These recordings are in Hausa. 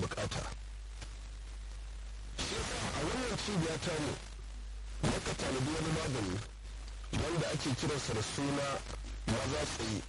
bukata shi yasa a wannan cibiya ta mu muka tanadi wani magani wanda ake kiransa da suna maza tsaye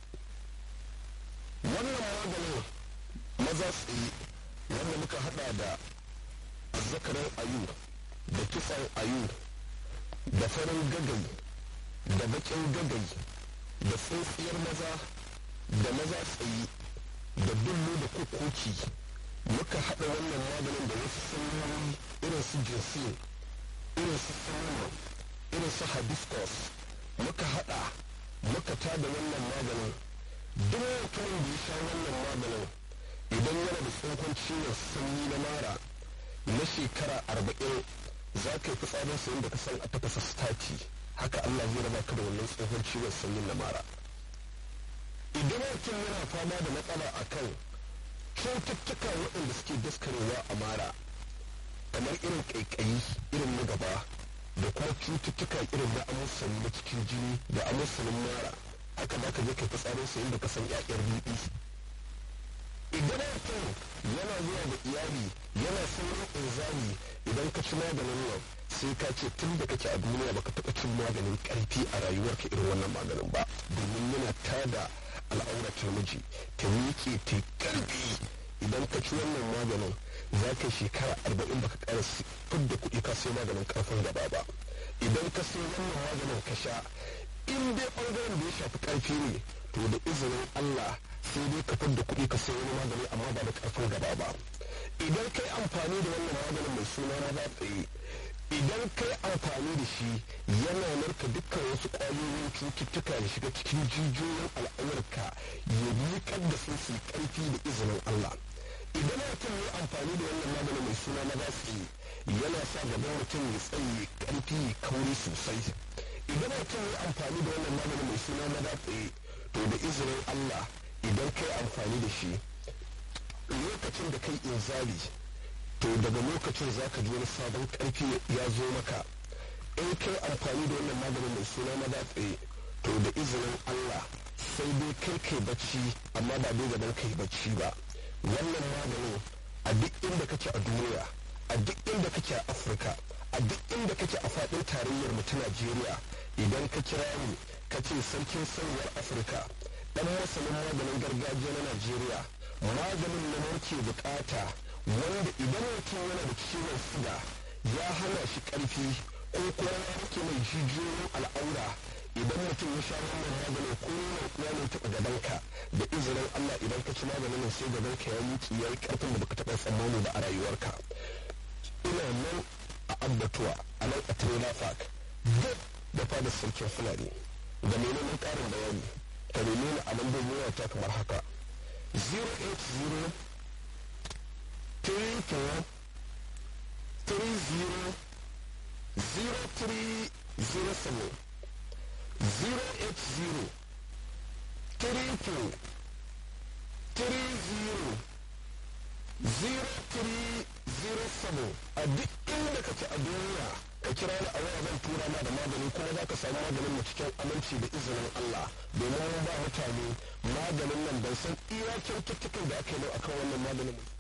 wannan maganin maza tsaye wanda muka hada da azzakarin ayu da kitsan ayu da farin gagai da bakin gagai da tsintsiyar maza da maza tsaye da dullu da kukoki muka haɗa wannan maganin da wasu sanyoyi irin su jinsin irin su sanyo irin su hibiscus muka haɗa muka tada wannan maganin duk mutumin da ya sha wannan maganin idan yana da tsohon ciwon sanyi na mara na shekara arba'in za ka yi fitsarin sayin da ka san a tafasa stati haka Allah zai raba ka da wannan tsohon ciwon sanyin na mara idan mutum yana fama da matsala a kan cututtuka waɗanda suke daskarewa a mara kamar irin ƙaiƙayi irin na gaba da kuma cututtuka irin na amusani na cikin jini da amusanin mara haka za ka je ka fitsarin sayin da ka san 'ya'yar bibi idan mutum yana zuwa da iyali yana saurin inzali idan ka ci maganin nan sai ka ce tun da kake a duniya baka taɓa cin maganin ƙarfi a rayuwarka irin wannan maganin ba domin yana tada al'auratar miji ta miƙe ta ƙarfi idan ka ci wannan maganin za ka shekara arba'in baka ƙara fidda kuɗi ka sai maganin ƙarfin gaba ba idan ka sai wannan maganin ka sha in dai ɓangaren da ya shafi ƙarfi ne to da izinin Allah sai dai ka fidda kuɗi ka sai wani magani amma ba da ƙarfin gaba ba idan kai amfani da wannan maganin mai suna na ba tsaye idan kai amfani da shi yana narka dukkan wasu ƙwayoyin cututtuka ya shiga cikin jijiyoyin al'aurarka ya miƙar da su su ƙarfi da izinin Allah idan mutum ya amfani da wannan maganin mai suna na ba tsaye yana sa gaban mutum ya tsaye ƙarfi kauri sosai idan mutum ya amfani da wannan maganin mai suna na ba tsaye to da izinin Allah idan kai amfani da shi lokacin da kai inzali to daga lokacin za ka ji wani sabon karfi ya zo maka in kai amfani da wannan maganin mai suna na datse to da izinin Allah sai dai kai kai bacci amma ba dai gaban kai bacci ba wannan maganin a duk inda kake a duniya a duk inda kake a Afirka a duk inda kake a faɗin tarayyar mu ta Najeriya idan ka kira ni ka ce sarkin sanyar Afirka dan masanin maganin gargajiya na Najeriya maganin na muke bukata wanda idan mutum yana da ciwon suga ya hana shi karfi ko kuma ya rike mai jijiyoyin al'aura idan mutum ya sha wannan maganin ko ya ne taɓa gabanka da izinin Allah idan ka ci maganin sai gabanka ya miƙi ya yi ƙarfin da baka taɓa tsammani ba a rayuwarka ina nan a abbatuwa a nan a trailer park duk da fadar sarkin fulani da menene ƙarin bayani ka nemi ni a lambobin wata kamar haka 080 34 30 0307 080 34 30 0307 a duk inda ka ci a duniya ka kira ni a waya zan tura ma da magani kuma za ka samu maganin mu cikin aminci da izinin Allah domin mun ba mutane maganin nan ban san iya kyaututtukan da aka yi akan wannan maganin